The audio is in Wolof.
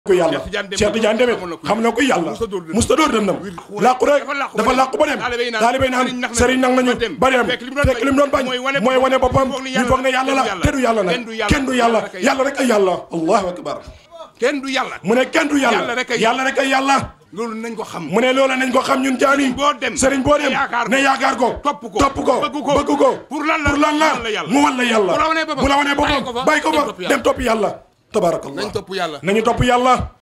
ko yàlla Cheikh Tidiane demit xam na ko yàlla musta dóor dem nam làqu rek dafa làqu ba dem taalibe naan sëriñ nag nañu ba dem fekk li mu doon bañ mooy wane boppam ñu foog ne yàlla la te du yàlla nag kenn du yàlla yàlla rek ay yàlla allahu akbar kenn du yàlla mu ne kenn du yàlla Yàlla rek ay yàlla rek ay yàlla loolu nañ ko xam mu ne loola nañ ko xam ñun jaani boo dem sëriñ boo dem yaakaar ko ne yaakaar ko topp ko topp ko bëgg ko bëgg ko pour lan la pour lan la mu wan la yàlla. mu wan la yàlla bu la wanee boppam bu la wanee bàyyi ko boppam fa, bàyyi ko dem fa topp yàlla. dem topp yàlla tabaarakallah nañ topp yàlla nañu topp yàlla